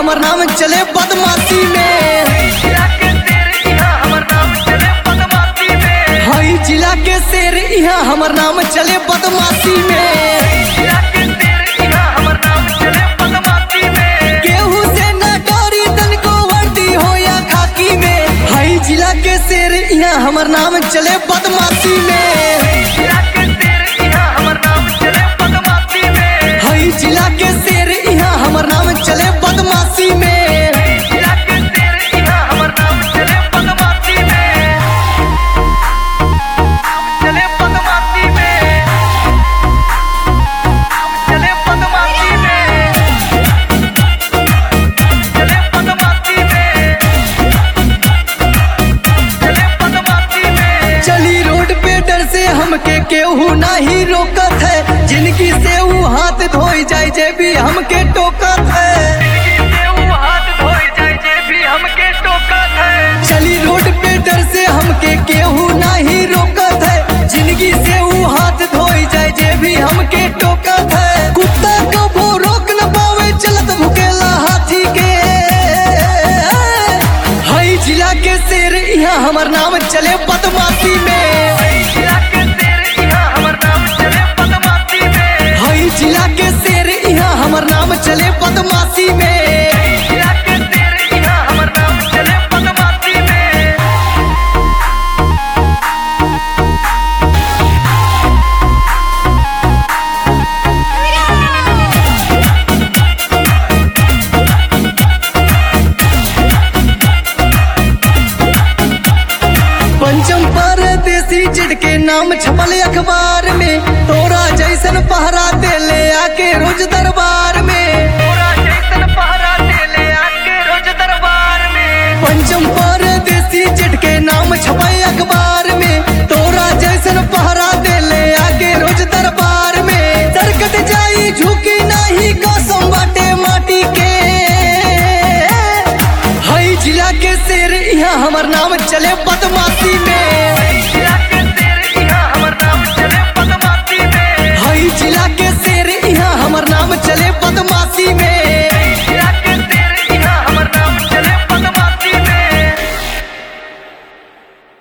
हमर नाम चले बदमाशी में हई जिला के शेर यहाँ हमर नाम चले बदमाशी में केहू से न डरी तनको वर्दी हो या खाकी में हई जिला के शेर यहाँ हमर नाम चले बदमाशी में हई जिला के शेर यहाँ हमर नाम चले बदमाशी में चली रोड पे डर से हमके केहू नाही रोकत है जिनकी से ऊ हाथ धोई जाए जे भी हमके टोकत है चली रोड पे डर से हमके केहू नाही रोकत है जिंदगी से ऊ हाथ धोई जाए जे भी हमके टोकत है कुत्ता कबो रोक न पावे चलत भुकेला हाथी के हई जिला के शेर यहाँ हमर नाम चले बदमाशी में हई जिला के शेर यहाँ हमर नाम चले बदमाशी में पंचम परदेसी चिट के नाम छपल अखबार में तोरा जैसन पहरा दे ले आके रोज दरबार में पंचम परदेसी चिट के नाम छपल अखबार में तोरा जैसन पहरा दे ले आके रोज दरबार में सरकत जाई झुकी नहीं कसम बाटे माटी के हई जिला के शेर यहाँ हमर नाम चले बदमाशी में हई जिला के शेर यहाँ हमर नाम चले बदमाशी